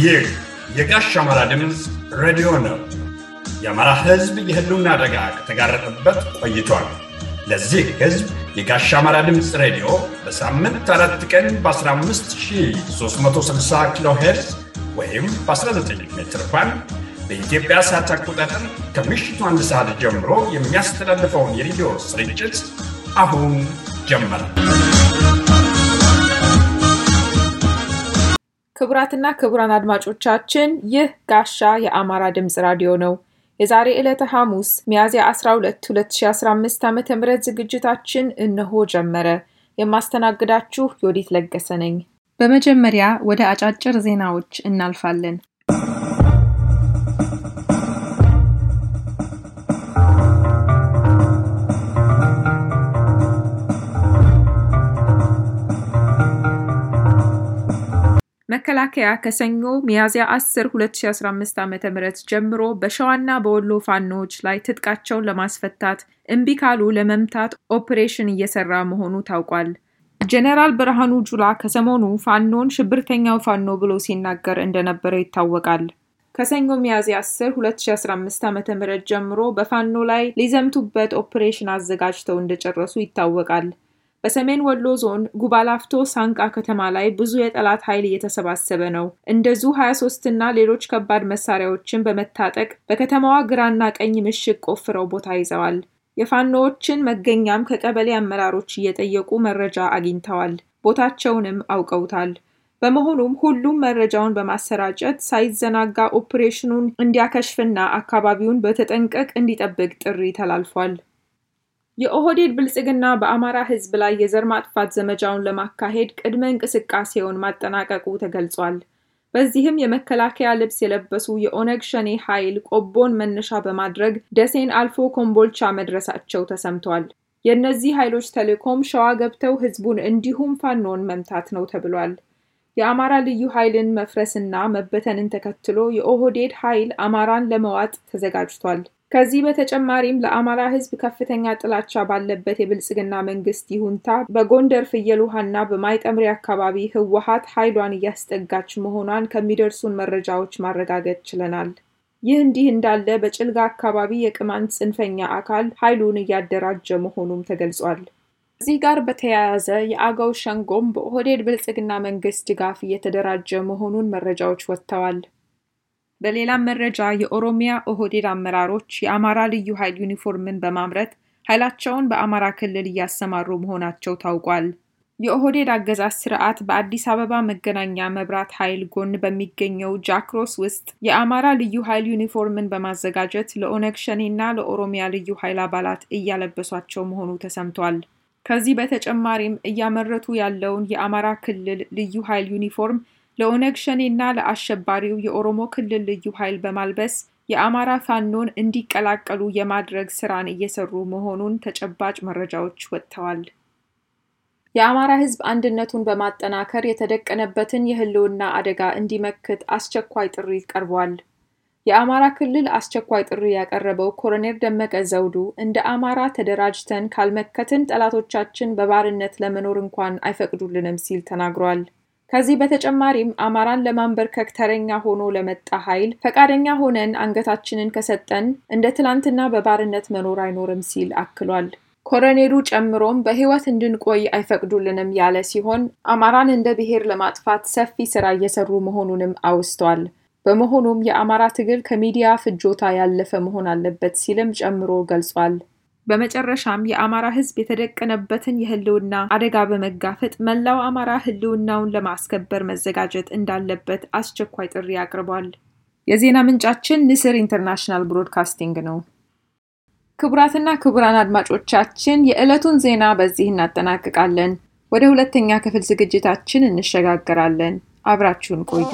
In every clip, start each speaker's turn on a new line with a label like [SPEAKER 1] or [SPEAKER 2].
[SPEAKER 1] ይህ የጋሽ አማራ ድምፅ ሬዲዮ ነው። የአማራ ሕዝብ የህልውና አደጋ ከተጋረጠበት ቆይቷል። ለዚህ ሕዝብ የጋሽ አማራ ድምፅ ሬዲዮ በሳምንት አራት ቀን በ15360 ኪሎ ሄርዝ ወይም በ19 ሜትር ባንድ በኢትዮጵያ ሰዓት አቆጣጠር ከምሽቱ አንድ ሰዓት ጀምሮ የሚያስተላልፈውን የሬዲዮ ስርጭት አሁን ጀመረ።
[SPEAKER 2] ክቡራትና ክቡራን አድማጮቻችን ይህ ጋሻ የአማራ ድምፅ ራዲዮ ነው። የዛሬ ዕለተ ሐሙስ ሚያዝያ 12 2015 ዓ ም ዝግጅታችን እነሆ ጀመረ። የማስተናግዳችሁ ዮዲት ለገሰ ነኝ። በመጀመሪያ ወደ አጫጭር ዜናዎች እናልፋለን። መከላከያ ከሰኞ ሚያዝያ 10 2015 ዓ ም ጀምሮ በሸዋና በወሎ ፋኖዎች ላይ ትጥቃቸውን ለማስፈታት እምቢ ካሉ ለመምታት ኦፕሬሽን እየሰራ መሆኑ ታውቋል። ጄኔራል ብርሃኑ ጁላ ከሰሞኑ ፋኖን ሽብርተኛው ፋኖ ብሎ ሲናገር እንደነበረ ይታወቃል። ከሰኞ ሚያዝያ 10 2015 ዓ ም ጀምሮ በፋኖ ላይ ሊዘምቱበት ኦፕሬሽን አዘጋጅተው እንደጨረሱ ይታወቃል። በሰሜን ወሎ ዞን ጉባላፍቶ ሳንቃ ከተማ ላይ ብዙ የጠላት ኃይል እየተሰባሰበ ነው። እንደዙ 23 እና ሌሎች ከባድ መሳሪያዎችን በመታጠቅ በከተማዋ ግራና ቀኝ ምሽግ ቆፍረው ቦታ ይዘዋል። የፋኖዎችን መገኛም ከቀበሌ አመራሮች እየጠየቁ መረጃ አግኝተዋል። ቦታቸውንም አውቀውታል። በመሆኑም ሁሉም መረጃውን በማሰራጨት ሳይዘናጋ ኦፕሬሽኑን እንዲያከሽፍና አካባቢውን በተጠንቀቅ እንዲጠብቅ ጥሪ ተላልፏል። የኦህዴድ ብልጽግና በአማራ ሕዝብ ላይ የዘር ማጥፋት ዘመቻውን ለማካሄድ ቅድመ እንቅስቃሴውን ማጠናቀቁ ተገልጿል። በዚህም የመከላከያ ልብስ የለበሱ የኦነግ ሸኔ ኃይል ቆቦን መነሻ በማድረግ ደሴን አልፎ ኮምቦልቻ መድረሳቸው ተሰምቷል። የእነዚህ ኃይሎች ተልዕኮም ሸዋ ገብተው ሕዝቡን እንዲሁም ፋኖን መምታት ነው ተብሏል። የአማራ ልዩ ኃይልን መፍረስና መበተንን ተከትሎ የኦህዴድ ኃይል አማራን ለመዋጥ ተዘጋጅቷል። ከዚህ በተጨማሪም ለአማራ ህዝብ ከፍተኛ ጥላቻ ባለበት የብልጽግና መንግስት ይሁንታ በጎንደር ፍየል ውሃና በማይጠምሪ አካባቢ ህወሀት ኃይሏን እያስጠጋች መሆኗን ከሚደርሱን መረጃዎች ማረጋገጥ ችለናል። ይህ እንዲህ እንዳለ በጭልጋ አካባቢ የቅማንት ጽንፈኛ አካል ኃይሉን እያደራጀ መሆኑም ተገልጿል። ከዚህ ጋር በተያያዘ የአገው ሸንጎም በኦህዴድ ብልጽግና መንግስት ድጋፍ እየተደራጀ መሆኑን መረጃዎች ወጥተዋል። በሌላም መረጃ የኦሮሚያ ኦህዴድ አመራሮች የአማራ ልዩ ኃይል ዩኒፎርምን በማምረት ኃይላቸውን በአማራ ክልል እያሰማሩ መሆናቸው ታውቋል። የኦህዴድ አገዛዝ ስርዓት በአዲስ አበባ መገናኛ መብራት ኃይል ጎን በሚገኘው ጃክሮስ ውስጥ የአማራ ልዩ ኃይል ዩኒፎርምን በማዘጋጀት ለኦነግ ሸኔና ለኦሮሚያ ልዩ ኃይል አባላት እያለበሷቸው መሆኑ ተሰምቷል። ከዚህ በተጨማሪም እያመረቱ ያለውን የአማራ ክልል ልዩ ኃይል ዩኒፎርም ለኦነግ ሸኔና ለአሸባሪው የኦሮሞ ክልል ልዩ ኃይል በማልበስ የአማራ ፋኖን እንዲቀላቀሉ የማድረግ ስራን እየሰሩ መሆኑን ተጨባጭ መረጃዎች ወጥተዋል። የአማራ ሕዝብ አንድነቱን በማጠናከር የተደቀነበትን የህልውና አደጋ እንዲመክት አስቸኳይ ጥሪ ቀርቧል። የአማራ ክልል አስቸኳይ ጥሪ ያቀረበው ኮሎኔል ደመቀ ዘውዱ እንደ አማራ ተደራጅተን ካልመከትን ጠላቶቻችን በባርነት ለመኖር እንኳን አይፈቅዱልንም ሲል ተናግሯል። ከዚህ በተጨማሪም አማራን ለማንበርከክ ተረኛ ሆኖ ለመጣ ኃይል ፈቃደኛ ሆነን አንገታችንን ከሰጠን እንደ ትላንትና በባርነት መኖር አይኖርም ሲል አክሏል። ኮሎኔሉ ጨምሮም በህይወት እንድንቆይ አይፈቅዱልንም ያለ ሲሆን አማራን እንደ ብሔር ለማጥፋት ሰፊ ስራ እየሰሩ መሆኑንም አውስቷል። በመሆኑም የአማራ ትግል ከሚዲያ ፍጆታ ያለፈ መሆን አለበት ሲልም ጨምሮ ገልጿል። በመጨረሻም የአማራ ህዝብ የተደቀነበትን የህልውና አደጋ በመጋፈጥ መላው አማራ ህልውናውን ለማስከበር መዘጋጀት እንዳለበት አስቸኳይ ጥሪ አቅርቧል። የዜና ምንጫችን ንስር ኢንተርናሽናል ብሮድካስቲንግ ነው። ክቡራትና ክቡራን አድማጮቻችን የዕለቱን ዜና በዚህ እናጠናቅቃለን። ወደ ሁለተኛ ክፍል ዝግጅታችን እንሸጋገራለን። አብራችሁን ቆዩ።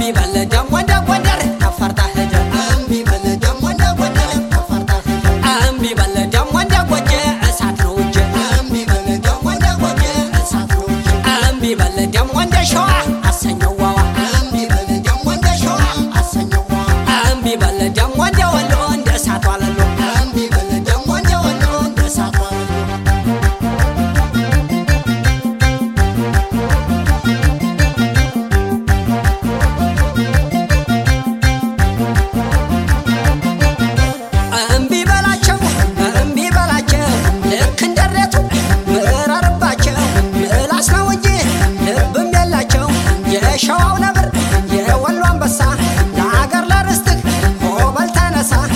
[SPEAKER 3] I'm እንደ ወሎ እንደ እሳቱ አለሎ እምቢ በል ደግሞ እንደ ወሎ እንደ እሳቱ አለሎ እምቢ በላቸው እምቢ በላቸው ልክ እንደሬቱ ምረርባቸው ምላስ ነው እንጂ ልብም የላቸው የሸዋው ነብር የወሎ አንበሳ ለአገር ለርስትህ ሆበል ተነሳ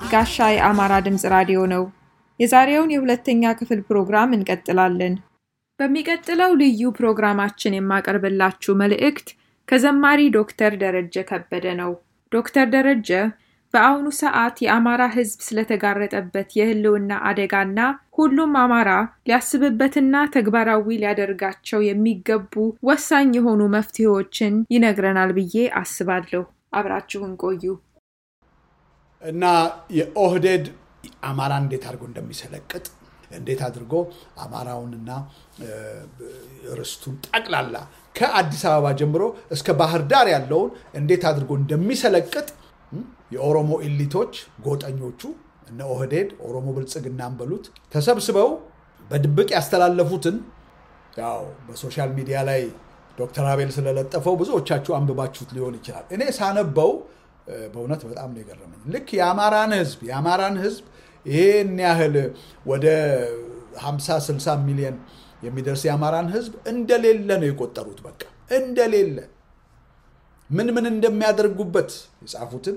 [SPEAKER 2] ጋሻ የአማራ ድምፅ ራዲዮ ነው። የዛሬውን የሁለተኛ ክፍል ፕሮግራም እንቀጥላለን። በሚቀጥለው ልዩ ፕሮግራማችን የማቀርብላችሁ መልእክት ከዘማሪ ዶክተር ደረጀ ከበደ ነው። ዶክተር ደረጀ በአሁኑ ሰዓት የአማራ ሕዝብ ስለተጋረጠበት የህልውና አደጋና ሁሉም አማራ ሊያስብበትና ተግባራዊ ሊያደርጋቸው የሚገቡ ወሳኝ የሆኑ መፍትሄዎችን ይነግረናል ብዬ አስባለሁ። አብራችሁን ቆዩ።
[SPEAKER 4] እና የኦህዴድ አማራ እንዴት አድርጎ እንደሚሰለቅጥ እንዴት አድርጎ አማራውንና ርስቱን ጠቅላላ ከአዲስ አበባ ጀምሮ እስከ ባህር ዳር ያለውን እንዴት አድርጎ እንደሚሰለቅጥ የኦሮሞ ኢሊቶች ጎጠኞቹ እነ ኦህዴድ ኦሮሞ ብልጽግናን በሉት ተሰብስበው በድብቅ ያስተላለፉትን ያው በሶሻል ሚዲያ ላይ ዶክተር አቤል ስለለጠፈው ብዙዎቻችሁ አንብባችሁት ሊሆን ይችላል። እኔ ሳነበው በእውነት በጣም ነው የገረመኝ። ልክ የአማራን ህዝብ የአማራን ህዝብ ይሄን ያህል ወደ 50 60 ሚሊዮን የሚደርስ የአማራን ህዝብ እንደሌለ ነው የቆጠሩት። በቃ እንደሌለ ምን ምን እንደሚያደርጉበት የጻፉትን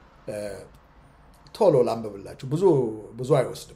[SPEAKER 4] ቶሎ ላንብብላችሁ። ብዙ ብዙ አይወስድም።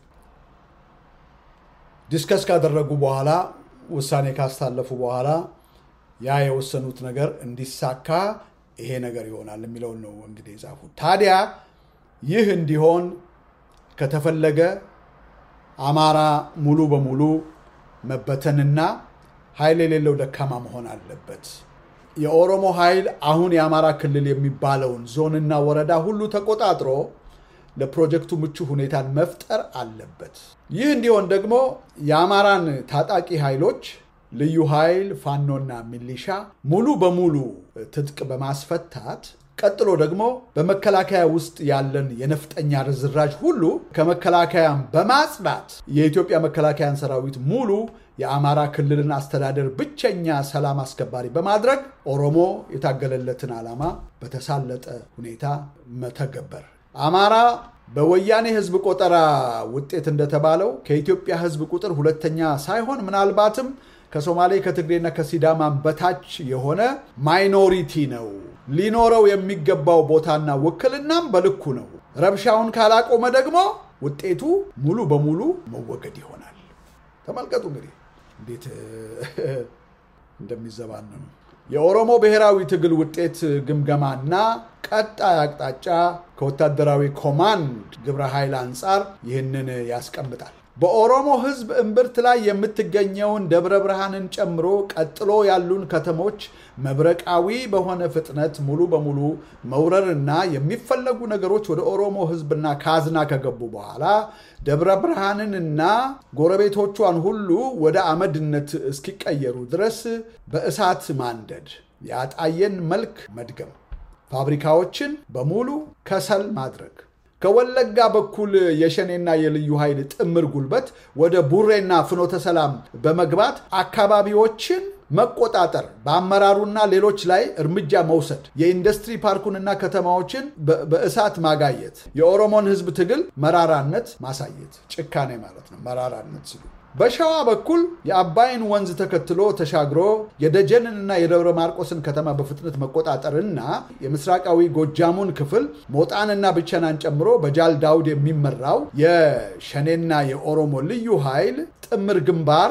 [SPEAKER 4] ዲስከስ ካደረጉ በኋላ ውሳኔ ካስታለፉ በኋላ ያ የወሰኑት ነገር እንዲሳካ ይሄ ነገር ይሆናል የሚለውን ነው እንግዲህ የጻፉት። ታዲያ ይህ እንዲሆን ከተፈለገ አማራ ሙሉ በሙሉ መበተንና ኃይል የሌለው ደካማ መሆን አለበት። የኦሮሞ ኃይል አሁን የአማራ ክልል የሚባለውን ዞንና ወረዳ ሁሉ ተቆጣጥሮ ለፕሮጀክቱ ምቹ ሁኔታን መፍጠር አለበት። ይህ እንዲሆን ደግሞ የአማራን ታጣቂ ኃይሎች ልዩ ኃይል፣ ፋኖና ሚሊሻ ሙሉ በሙሉ ትጥቅ በማስፈታት ቀጥሎ ደግሞ በመከላከያ ውስጥ ያለን የነፍጠኛ ርዝራዥ ሁሉ ከመከላከያን በማጽዳት የኢትዮጵያ መከላከያን ሰራዊት ሙሉ የአማራ ክልልን አስተዳደር ብቸኛ ሰላም አስከባሪ በማድረግ ኦሮሞ የታገለለትን ዓላማ በተሳለጠ ሁኔታ መተገበር። አማራ በወያኔ ህዝብ ቆጠራ ውጤት እንደተባለው ከኢትዮጵያ ህዝብ ቁጥር ሁለተኛ ሳይሆን ምናልባትም ከሶማሌ ከትግሬና ከሲዳማን በታች የሆነ ማይኖሪቲ ነው። ሊኖረው የሚገባው ቦታና ውክልናም በልኩ ነው። ረብሻውን ካላቆመ ደግሞ ውጤቱ ሙሉ በሙሉ መወገድ ይሆናል። ተመልከቱ እንግዲህ እንዴት እንደሚዘባነኑ የኦሮሞ ብሔራዊ ትግል ውጤት ግምገማና ቀጣይ አቅጣጫ ከወታደራዊ ኮማንድ ግብረ ኃይል አንጻር ይህንን ያስቀምጣል። በኦሮሞ ህዝብ እምብርት ላይ የምትገኘውን ደብረ ብርሃንን ጨምሮ ቀጥሎ ያሉን ከተሞች መብረቃዊ በሆነ ፍጥነት ሙሉ በሙሉ መውረርና የሚፈለጉ ነገሮች ወደ ኦሮሞ ህዝብና ካዝና ከገቡ በኋላ ደብረ ብርሃንንና ጎረቤቶቿን ሁሉ ወደ አመድነት እስኪቀየሩ ድረስ በእሳት ማንደድ፣ የአጣየን መልክ መድገም፣ ፋብሪካዎችን በሙሉ ከሰል ማድረግ ከወለጋ በኩል የሸኔና የልዩ ኃይል ጥምር ጉልበት ወደ ቡሬና ፍኖተ ሰላም በመግባት አካባቢዎችን መቆጣጠር፣ በአመራሩና ሌሎች ላይ እርምጃ መውሰድ፣ የኢንዱስትሪ ፓርኩንና ከተማዎችን በእሳት ማጋየት፣ የኦሮሞን ህዝብ ትግል መራራነት ማሳየት፣ ጭካኔ ማለት ነው። መራራነት ሲሉ በሸዋ በኩል የአባይን ወንዝ ተከትሎ ተሻግሮ የደጀንንና የደብረ ማርቆስን ከተማ በፍጥነት መቆጣጠርና የምስራቃዊ ጎጃሙን ክፍል ሞጣንና ብቸናን ጨምሮ በጃል ዳውድ የሚመራው የሸኔና የኦሮሞ ልዩ ኃይል ጥምር ግንባር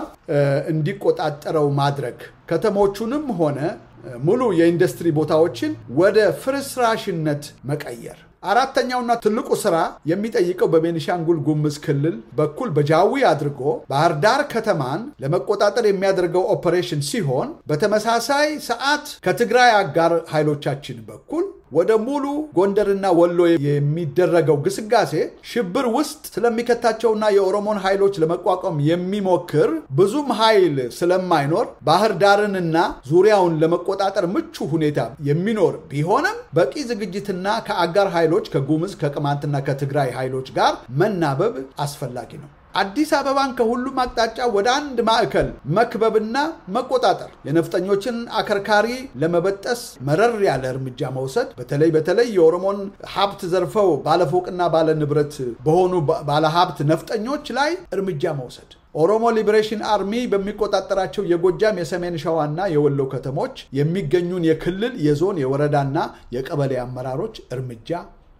[SPEAKER 4] እንዲቆጣጠረው ማድረግ ከተሞቹንም ሆነ ሙሉ የኢንዱስትሪ ቦታዎችን ወደ ፍርስራሽነት መቀየር አራተኛውና ትልቁ ስራ የሚጠይቀው በቤኒሻንጉል ጉምዝ ክልል በኩል በጃዊ አድርጎ ባህር ዳር ከተማን ለመቆጣጠር የሚያደርገው ኦፐሬሽን ሲሆን በተመሳሳይ ሰዓት ከትግራይ አጋር ኃይሎቻችን በኩል ወደ ሙሉ ጎንደርና ወሎ የሚደረገው ግስጋሴ ሽብር ውስጥ ስለሚከታቸውና የኦሮሞን ኃይሎች ለመቋቋም የሚሞክር ብዙም ኃይል ስለማይኖር ባህር ዳርንና ዙሪያውን ለመቆጣጠር ምቹ ሁኔታ የሚኖር ቢሆንም በቂ ዝግጅትና ከአጋር ኃይሎች ከጉምዝ ከቅማንትና ከትግራይ ኃይሎች ጋር መናበብ አስፈላጊ ነው። አዲስ አበባን ከሁሉም አቅጣጫ ወደ አንድ ማዕከል መክበብና መቆጣጠር፣ የነፍጠኞችን አከርካሪ ለመበጠስ መረር ያለ እርምጃ መውሰድ፣ በተለይ በተለይ የኦሮሞን ሀብት ዘርፈው ባለፎቅና ባለ ንብረት በሆኑ ባለሀብት ነፍጠኞች ላይ እርምጃ መውሰድ ኦሮሞ ሊበሬሽን አርሚ በሚቆጣጠራቸው የጎጃም የሰሜን ሸዋና የወሎ ከተሞች የሚገኙን የክልል የዞን የወረዳና የቀበሌ አመራሮች እርምጃ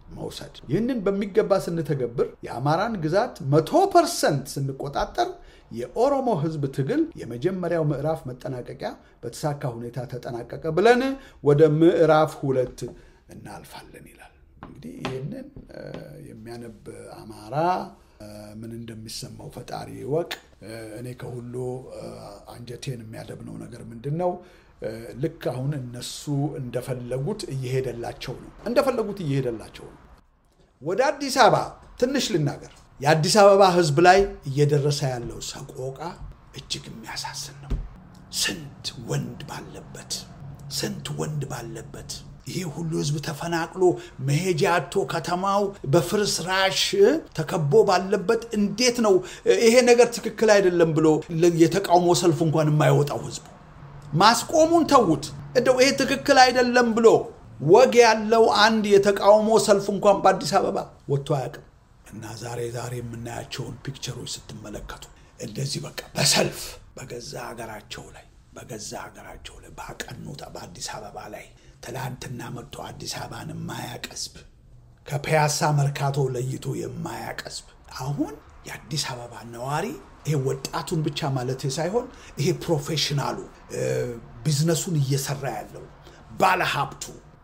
[SPEAKER 4] መውሰድ። ይህንን በሚገባ ስንተገብር የአማራን ግዛት መቶ ፐርሰንት ስንቆጣጠር የኦሮሞ ህዝብ ትግል የመጀመሪያው ምዕራፍ መጠናቀቂያ በተሳካ ሁኔታ ተጠናቀቀ ብለን ወደ ምዕራፍ ሁለት እናልፋለን ይላል። እንግዲህ ይህንን የሚያነብ አማራ ምን እንደሚሰማው ፈጣሪ ይወቅ። እኔ ከሁሉ አንጀቴን የሚያደብነው ነገር ምንድን ነው? ልክ አሁን እነሱ እንደፈለጉት እየሄደላቸው ነው። እንደፈለጉት እየሄደላቸው ነው። ወደ አዲስ አበባ ትንሽ ልናገር። የአዲስ አበባ ህዝብ ላይ እየደረሰ ያለው ሰቆቃ እጅግ የሚያሳዝን ነው። ስንት ወንድ ባለበት ስንት ወንድ ባለበት ይሄ ሁሉ ህዝብ ተፈናቅሎ መሄጃ አቶ ከተማው በፍርስራሽ ተከቦ ባለበት እንዴት ነው ይሄ ነገር ትክክል አይደለም ብሎ የተቃውሞ ሰልፍ እንኳን የማይወጣው ህዝቡ? ማስቆሙን ተዉት። እንደው ይሄ ትክክል አይደለም ብሎ ወግ ያለው አንድ የተቃውሞ ሰልፍ እንኳን በአዲስ አበባ ወጥቶ አያውቅም። እና ዛሬ ዛሬ የምናያቸውን ፒክቸሮች ስትመለከቱ እንደዚህ በቃ በሰልፍ በገዛ ሀገራቸው ላይ በገዛ ሀገራቸው ላይ ባቀኑት በአዲስ አበባ ላይ ትላንትና መጥቶ አዲስ አበባን የማያቀስብ ከፒያሳ መርካቶ ለይቶ የማያቀስብ አሁን የአዲስ አበባ ነዋሪ ይሄ ወጣቱን ብቻ ማለት ሳይሆን ይሄ ፕሮፌሽናሉ ቢዝነሱን እየሰራ ያለው ባለሀብቱ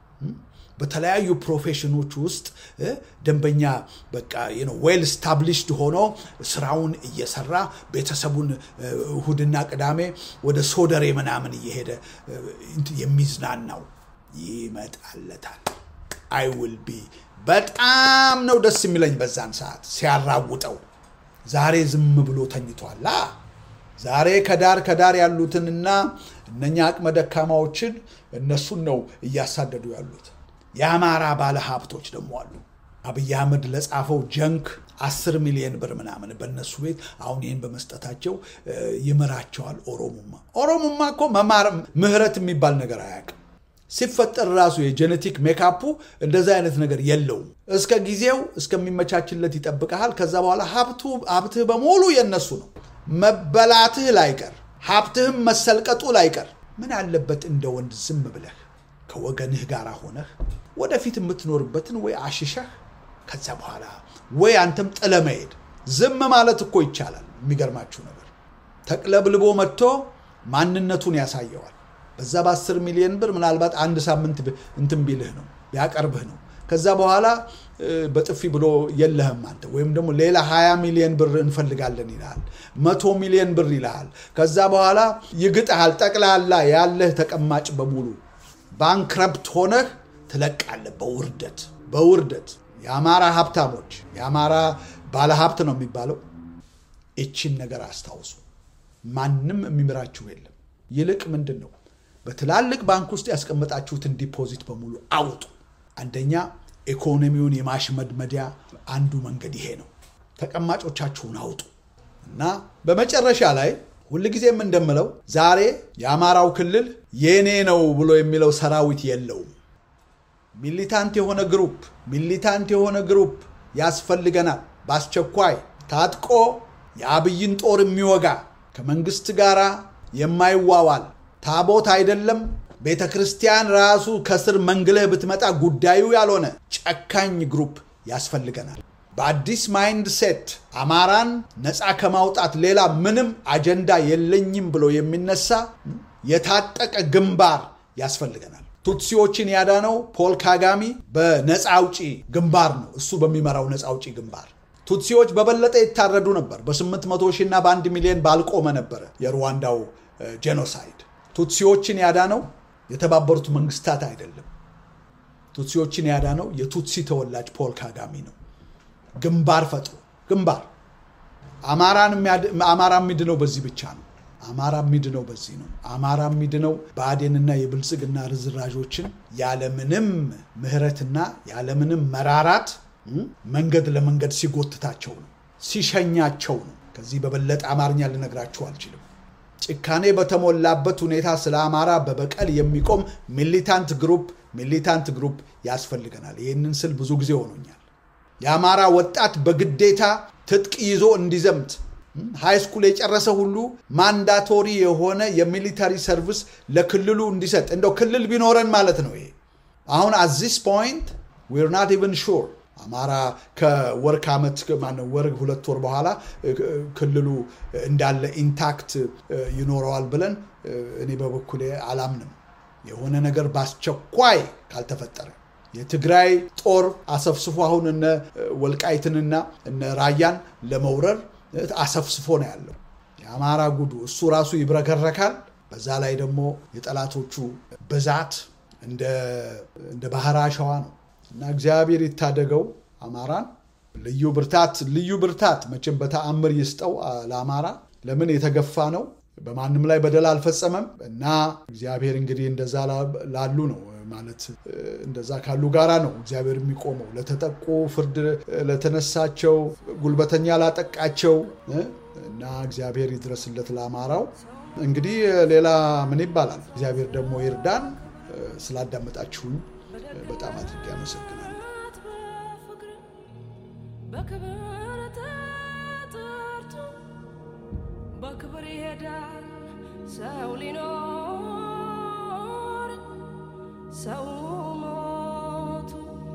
[SPEAKER 4] በተለያዩ ፕሮፌሽኖች ውስጥ ደንበኛ በቃ ዌል ስታብሊሽድ ሆኖ ስራውን እየሰራ ቤተሰቡን እሁድና ቅዳሜ ወደ ሶደሬ ምናምን እየሄደ የሚዝናናው ይመጣለታል። አይ ውል ቢ በጣም ነው ደስ የሚለኝ በዛን ሰዓት ሲያራውጠው። ዛሬ ዝም ብሎ ተኝቷላ። ዛሬ ከዳር ከዳር ያሉትንና እነኛ አቅመ ደካማዎችን እነሱን ነው እያሳደዱ ያሉት። የአማራ ባለ ሀብቶች ደግሞ አሉ። አብይ አህመድ ለጻፈው ጀንክ አስር ሚሊዮን ብር ምናምን በእነሱ ቤት አሁን ይህን በመስጠታቸው ይምራቸዋል። ኦሮሙማ ኦሮሙማ እኮ መማር ምህረት የሚባል ነገር አያውቅም። ሲፈጠር ራሱ የጄኔቲክ ሜካፑ እንደዛ አይነት ነገር የለውም። እስከ ጊዜው እስከሚመቻችለት ይጠብቀሃል። ከዛ በኋላ ሀብትህ በሙሉ የነሱ ነው። መበላትህ ላይቀር ሀብትህም መሰልቀጡ ላይቀር ምን አለበት እንደ ወንድ ዝም ብለህ ከወገንህ ጋር ሆነህ ወደፊት የምትኖርበትን ወይ አሽሸህ ከዛ በኋላ ወይ አንተም ጥለ መሄድ። ዝም ማለት እኮ ይቻላል። የሚገርማችሁ ነገር ተቅለብልቦ መጥቶ ማንነቱን ያሳየዋል። በዛ በ10 ሚሊዮን ብር ምናልባት አንድ ሳምንት እንትን ቢልህ ነው ቢያቀርብህ ነው። ከዛ በኋላ በጥፊ ብሎ የለህም አንተ ወይም ደግሞ ሌላ 20 ሚሊዮን ብር እንፈልጋለን ይልሃል። መቶ ሚሊዮን ብር ይልሃል። ከዛ በኋላ ይግጥሃል። ጠቅላላ ያለህ ተቀማጭ በሙሉ ባንክረፕት ሆነህ ትለቃለህ። በውርደት በውርደት የአማራ ሀብታሞች የአማራ ባለሀብት ነው የሚባለው። እቺን ነገር አስታውሱ። ማንም የሚምራችሁ የለም። ይልቅ ምንድን ነው በትላልቅ ባንክ ውስጥ ያስቀመጣችሁትን ዲፖዚት በሙሉ አውጡ። አንደኛ ኢኮኖሚውን የማሽመድመዲያ አንዱ መንገድ ይሄ ነው። ተቀማጮቻችሁን አውጡ እና በመጨረሻ ላይ ሁልጊዜም እንደምለው ዛሬ የአማራው ክልል የኔ ነው ብሎ የሚለው ሰራዊት የለውም። ሚሊታንት የሆነ ግሩፕ ሚሊታንት የሆነ ግሩፕ ያስፈልገናል። በአስቸኳይ ታጥቆ የአብይን ጦር የሚወጋ ከመንግስት ጋር የማይዋዋል ታቦት አይደለም ቤተ ክርስቲያን ራሱ ከስር መንግለህ ብትመጣ ጉዳዩ ያልሆነ ጨካኝ ግሩፕ ያስፈልገናል። በአዲስ ማይንድ ሴት አማራን ነፃ ከማውጣት ሌላ ምንም አጀንዳ የለኝም ብሎ የሚነሳ የታጠቀ ግንባር ያስፈልገናል። ቱትሲዎችን ያዳነው ፖል ካጋሚ በነፃ አውጪ ግንባር ነው። እሱ በሚመራው ነፃ አውጪ ግንባር ቱትሲዎች በበለጠ ይታረዱ ነበር። በ800 ሺህ እና በአንድ ሚሊዮን ባልቆመ ነበረ የሩዋንዳው ጄኖሳይድ። ቱትሲዎችን ያዳነው የተባበሩት መንግስታት አይደለም። ቱትሲዎችን ያዳነው የቱትሲ ተወላጅ ፖል ካጋሚ ነው። ግንባር ፈጥሮ ግንባር አማራ የሚድነው በዚህ ብቻ ነው። አማራ የሚድነው በዚህ ነው። አማራ የሚድነው ብአዴንና የብልጽግና ርዝራዦችን ያለምንም ምህረትና ያለምንም መራራት መንገድ ለመንገድ ሲጎትታቸው ነው፣ ሲሸኛቸው ነው። ከዚህ በበለጠ አማርኛ ልነግራችሁ አልችልም። ጭካኔ በተሞላበት ሁኔታ ስለ አማራ በበቀል የሚቆም ሚሊታንት ግሩፕ ሚሊታንት ግሩፕ ያስፈልገናል። ይህንን ስል ብዙ ጊዜ ሆኖኛል። የአማራ ወጣት በግዴታ ትጥቅ ይዞ እንዲዘምት ሃይስኩል የጨረሰ ሁሉ ማንዳቶሪ የሆነ የሚሊታሪ ሰርቪስ ለክልሉ እንዲሰጥ እንደው ክልል ቢኖረን ማለት ነው። ይሄ አሁን አዚስ ፖይንት ዊር ናት ኢቨን ሹር አማራ ከወር ከዓመት ማነው ወር ሁለት ወር በኋላ ክልሉ እንዳለ ኢንታክት ይኖረዋል ብለን እኔ በበኩሌ አላምንም። የሆነ ነገር በአስቸኳይ ካልተፈጠረ የትግራይ ጦር አሰፍስፎ አሁን እነ ወልቃይትንና እነ ራያን ለመውረር አሰፍስፎ ነው ያለው። የአማራ ጉዱ እሱ ራሱ ይብረከረካል። በዛ ላይ ደግሞ የጠላቶቹ ብዛት እንደ ባህር አሸዋ ነው እና እግዚአብሔር ይታደገው አማራን። ልዩ ብርታት ልዩ ብርታት መቼም በተአምር ይስጠው ለአማራ። ለምን የተገፋ ነው፣ በማንም ላይ በደል አልፈጸመም እና እግዚአብሔር እንግዲህ እንደዛ ላሉ ነው ማለት እንደዛ ካሉ ጋራ ነው እግዚአብሔር የሚቆመው። ለተጠቁ ፍርድ ለተነሳቸው ጉልበተኛ ላጠቃቸው እና እግዚአብሔር ይድረስለት ለአማራው። እንግዲህ ሌላ ምን ይባላል? እግዚአብሔር ደግሞ ይርዳን። ስላዳመጣችሁኝ በጣም አድርጌ አመሰግናለሁ።
[SPEAKER 5] በክብር ተጠርቶ በክብር ይሄዳል ሰው ሊኖር ሰው ሞቱ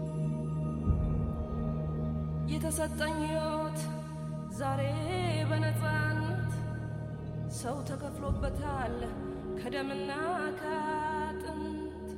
[SPEAKER 5] የተሰጠኝ ሕይወት ዛሬ በነፃነት ሰው ተከፍሎበታል ከደምና ከአጥንት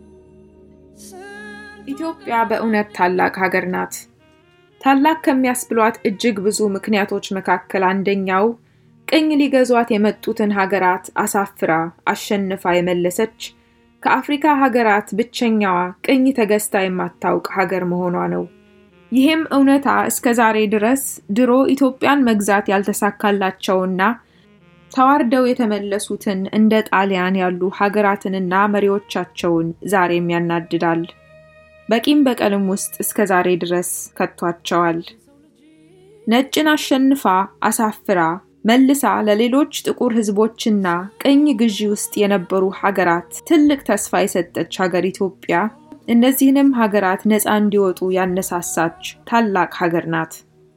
[SPEAKER 2] ኢትዮጵያ በእውነት ታላቅ ሀገር ናት። ታላቅ ከሚያስብሏት እጅግ ብዙ ምክንያቶች መካከል አንደኛው ቅኝ ሊገዟት የመጡትን ሀገራት አሳፍራ አሸንፋ የመለሰች ከአፍሪካ ሀገራት ብቸኛዋ ቅኝ ተገዝታ የማታውቅ ሀገር መሆኗ ነው። ይህም እውነታ እስከ ዛሬ ድረስ ድሮ ኢትዮጵያን መግዛት ያልተሳካላቸውና ተዋርደው የተመለሱትን እንደ ጣሊያን ያሉ ሀገራትንና መሪዎቻቸውን ዛሬም ያናድዳል። በቂም በቀልም ውስጥ እስከ ዛሬ ድረስ ከቷቸዋል። ነጭን አሸንፋ አሳፍራ መልሳ ለሌሎች ጥቁር ሕዝቦችና ቅኝ ግዢ ውስጥ የነበሩ ሀገራት ትልቅ ተስፋ የሰጠች ሀገር ኢትዮጵያ እነዚህንም ሀገራት ነፃ እንዲወጡ ያነሳሳች ታላቅ ሀገር ናት።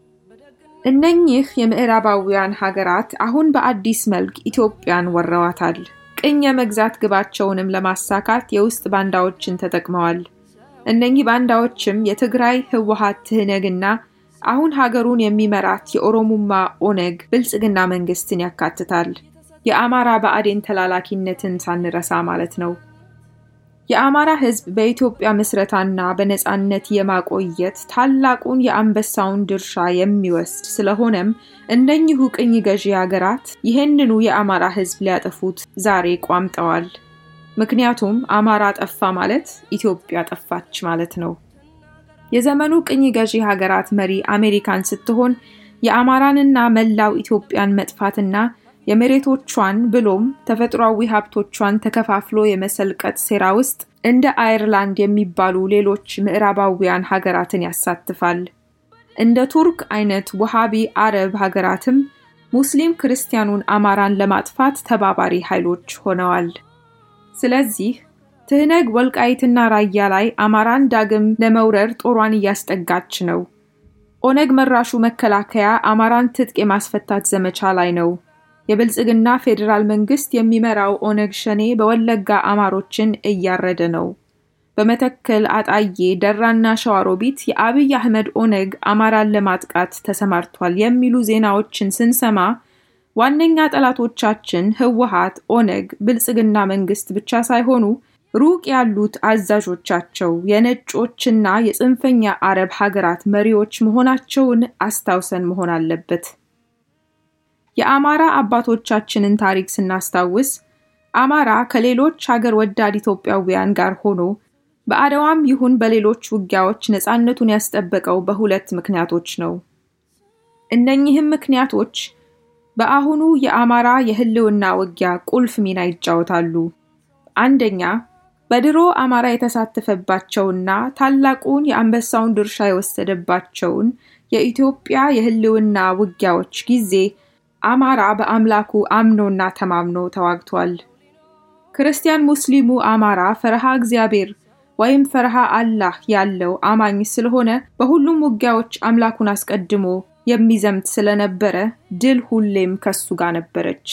[SPEAKER 2] እነኚህ የምዕራባውያን ሀገራት አሁን በአዲስ መልክ ኢትዮጵያን ወረዋታል። ቅኝ የመግዛት ግባቸውንም ለማሳካት የውስጥ ባንዳዎችን ተጠቅመዋል። እነኚህ ባንዳዎችም የትግራይ ህወሀት ትህነግና አሁን ሀገሩን የሚመራት የኦሮሙማ ኦነግ ብልጽግና መንግስትን ያካትታል። የአማራ ብአዴን ተላላኪነትን ሳንረሳ ማለት ነው። የአማራ ህዝብ በኢትዮጵያ ምስረታና በነፃነት የማቆየት ታላቁን የአንበሳውን ድርሻ የሚወስድ ስለሆነም እነኚሁ ቅኝ ገዢ ሀገራት ይህንኑ የአማራ ህዝብ ሊያጠፉት ዛሬ ቋምጠዋል። ምክንያቱም አማራ ጠፋ ማለት ኢትዮጵያ ጠፋች ማለት ነው። የዘመኑ ቅኝ ገዢ ሀገራት መሪ አሜሪካን ስትሆን የአማራንና መላው ኢትዮጵያን መጥፋትና የመሬቶቿን ብሎም ተፈጥሯዊ ሀብቶቿን ተከፋፍሎ የመሰልቀጥ ሴራ ውስጥ እንደ አየርላንድ የሚባሉ ሌሎች ምዕራባውያን ሀገራትን ያሳትፋል። እንደ ቱርክ አይነት ውሃቢ አረብ ሀገራትም ሙስሊም ክርስቲያኑን አማራን ለማጥፋት ተባባሪ ኃይሎች ሆነዋል። ስለዚህ ትህነግ ወልቃይትና ራያ ላይ አማራን ዳግም ለመውረር ጦሯን እያስጠጋች ነው። ኦነግ መራሹ መከላከያ አማራን ትጥቅ የማስፈታት ዘመቻ ላይ ነው። የብልጽግና ፌዴራል መንግስት የሚመራው ኦነግ ሸኔ በወለጋ አማሮችን እያረደ ነው። በመተከል አጣዬ፣ ደራና ሸዋሮቢት የአብይ አህመድ ኦነግ አማራን ለማጥቃት ተሰማርቷል የሚሉ ዜናዎችን ስንሰማ ዋነኛ ጠላቶቻችን ህወሀት፣ ኦነግ፣ ብልጽግና መንግስት ብቻ ሳይሆኑ ሩቅ ያሉት አዛዦቻቸው የነጮችና የጽንፈኛ አረብ ሀገራት መሪዎች መሆናቸውን አስታውሰን መሆን አለበት። የአማራ አባቶቻችንን ታሪክ ስናስታውስ አማራ ከሌሎች ሀገር ወዳድ ኢትዮጵያውያን ጋር ሆኖ በአድዋም ይሁን በሌሎች ውጊያዎች ነፃነቱን ያስጠበቀው በሁለት ምክንያቶች ነው። እነኚህም ምክንያቶች በአሁኑ የአማራ የህልውና ውጊያ ቁልፍ ሚና ይጫወታሉ። አንደኛ በድሮ አማራ የተሳተፈባቸውና ታላቁን የአንበሳውን ድርሻ የወሰደባቸውን የኢትዮጵያ የህልውና ውጊያዎች ጊዜ አማራ በአምላኩ አምኖና ተማምኖ ተዋግቷል። ክርስቲያን ሙስሊሙ አማራ ፈረሃ እግዚአብሔር ወይም ፈረሃ አላህ ያለው አማኝ ስለሆነ በሁሉም ውጊያዎች አምላኩን አስቀድሞ የሚዘምት ስለነበረ ድል ሁሌም ከሱ ጋር ነበረች።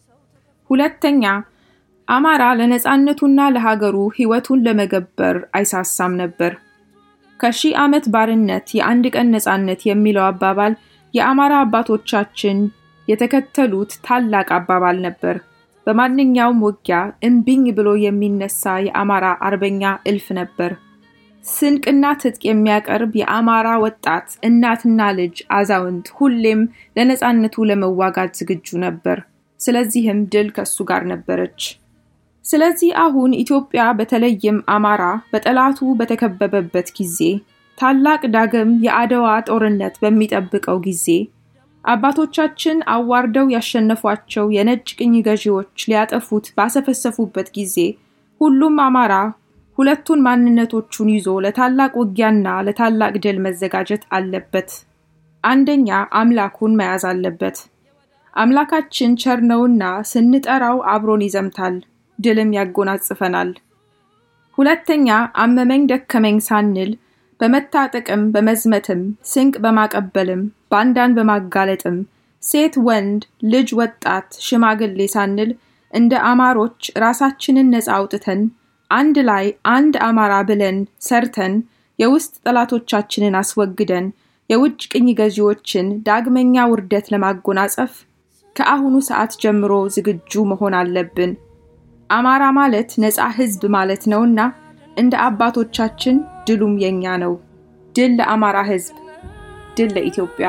[SPEAKER 2] ሁለተኛ አማራ ለነፃነቱና ለሀገሩ ህይወቱን ለመገበር አይሳሳም ነበር። ከሺህ ዓመት ባርነት የአንድ ቀን ነፃነት የሚለው አባባል የአማራ አባቶቻችን የተከተሉት ታላቅ አባባል ነበር። በማንኛውም ውጊያ እምቢኝ ብሎ የሚነሳ የአማራ አርበኛ እልፍ ነበር። ስንቅና ትጥቅ የሚያቀርብ የአማራ ወጣት እናትና ልጅ፣ አዛውንት ሁሌም ለነፃነቱ ለመዋጋት ዝግጁ ነበር። ስለዚህም ድል ከሱ ጋር ነበረች። ስለዚህ አሁን ኢትዮጵያ በተለይም አማራ በጠላቱ በተከበበበት ጊዜ ታላቅ ዳግም የአድዋ ጦርነት በሚጠብቀው ጊዜ አባቶቻችን አዋርደው ያሸነፏቸው የነጭ ቅኝ ገዢዎች ሊያጠፉት ባሰፈሰፉበት ጊዜ ሁሉም አማራ ሁለቱን ማንነቶቹን ይዞ ለታላቅ ውጊያና ለታላቅ ድል መዘጋጀት አለበት። አንደኛ አምላኩን መያዝ አለበት። አምላካችን ቸር ነውና ስንጠራው አብሮን ይዘምታል፣ ድልም ያጎናጽፈናል። ሁለተኛ አመመኝ ደከመኝ ሳንል በመታጠቅም በመዝመትም ስንቅ በማቀበልም ባንዳን በማጋለጥም ሴት፣ ወንድ፣ ልጅ፣ ወጣት፣ ሽማግሌ ሳንል እንደ አማሮች ራሳችንን ነፃ አውጥተን አንድ ላይ አንድ አማራ ብለን ሰርተን የውስጥ ጠላቶቻችንን አስወግደን የውጭ ቅኝ ገዢዎችን ዳግመኛ ውርደት ለማጎናጸፍ ከአሁኑ ሰዓት ጀምሮ ዝግጁ መሆን አለብን። አማራ ማለት ነፃ ሕዝብ ማለት ነውና እንደ አባቶቻችን ድሉም የኛ ነው። ድል ለአማራ ሕዝብ፣ ድል ለኢትዮጵያ።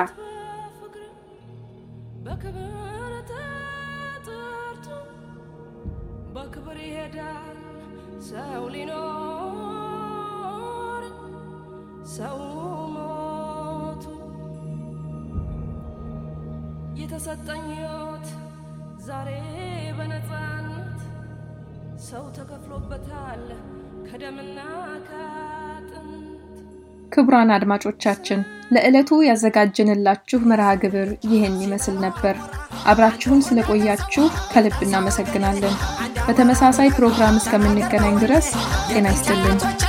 [SPEAKER 5] በክብር ተጠርቶ በክብር ይሄዳል ሰው ሊኖር ሰው ሞቱ የተሰጠኝ ሕይወት ዛሬ በነፃነት ሰው ተከፍሎበታል ከደምና ከአጥንት
[SPEAKER 2] ክቡራን አድማጮቻችን ለዕለቱ ያዘጋጀንላችሁ መርሃ ግብር ይህን ይመስል ነበር። አብራችሁን ስለቆያችሁ ከልብ እናመሰግናለን። በተመሳሳይ ፕሮግራም እስከምንገናኝ ድረስ ጤና ይስጥልን።